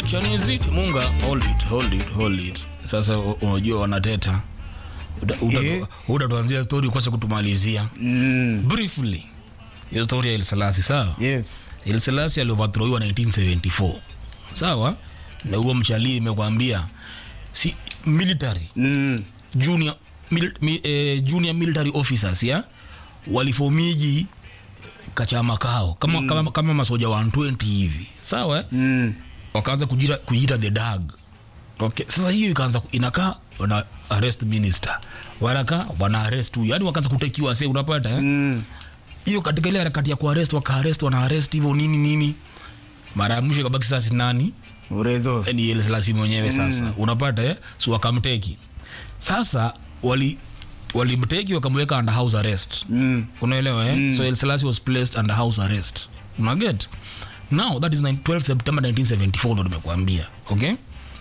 chanizidi munga hold it, hold it, hold it. sasa u- unajua wanateta Eh. utatuanzia stori kwanza kutumalizia Mm. briefly hiyo stori ya ilselasi sawa Yes. ilselasi aliovathroiwa 1974 sawa na huo mchalii imekwambia si military Mm. junior, mil, mi, eh, junior military officers ya walifomiji kachama kao kama, mm. kama, kama masoja 120 hivi sawa Mm. wakaanza kujita, kujita the dag okay. sasa hiyo ikaanza inakaa wana arrest minister wanaka wana arrest huyu yani wakaanza kutekiwa se unapata eh? Mm. hiyo katika ile harakati ya kuarest wakaarest wanaarest hivyo nini nini mara ya mwisho kabaki sasa nani Urezo. ni elselasi mwenyewe sasa mm. unapata eh? so wakamteki sasa wali walimteki wakamweka under house arrest Mm. unaelewa eh? mm. so elselasi was placed under house arrest unaget now that is 9 12 september 1974 ndo nimekuambia okay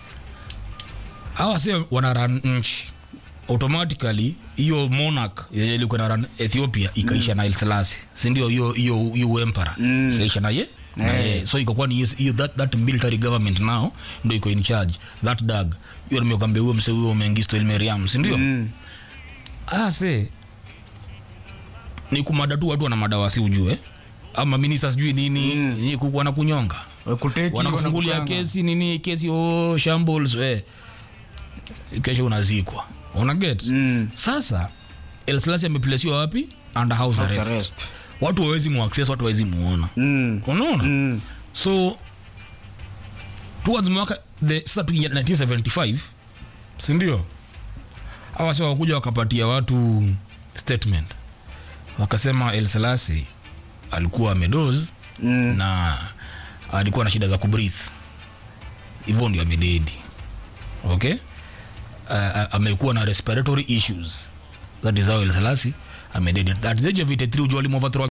hawa si wanaran nchi automatically hiyo monarch yenye ilikuwa na run ethiopia ikaisha na elselasi sindio hiyo hiyo hiyo empara Mm. ikaisha na ye na Eh. ye so ikakuwa ni hiyo- hiyo that, that military government now ndo iko in charge that dag hiyo nimekwambia huyo mse huyo mengisto elmeriam sindio Mm. ase ni kumada tu watu wana madawasi ujue ama minista sijui nini mm. kuku wanakunyonga Wakuteki, wanakufungulia wanakukanga. kesi nini kesi oh, shambles we kesho unazikwa unaget Mm. sasa elslasi ameplesiwa wapi under house, House arrest. arrest. watu wawezi muaccess watu wawezi muona Mm. unaona Mm. so towards mwaka the sasa tukiingia 1975 sindio hawa si wakuja wakapatia watu statement wakasema el selasi alikuwa amedoz Mm. na alikuwa na shida za kubrith hivyo ndio amededi okay uh, amekuwa na respiratory issues that is how el selasi amededi at the age of 83 ujua alimovathrow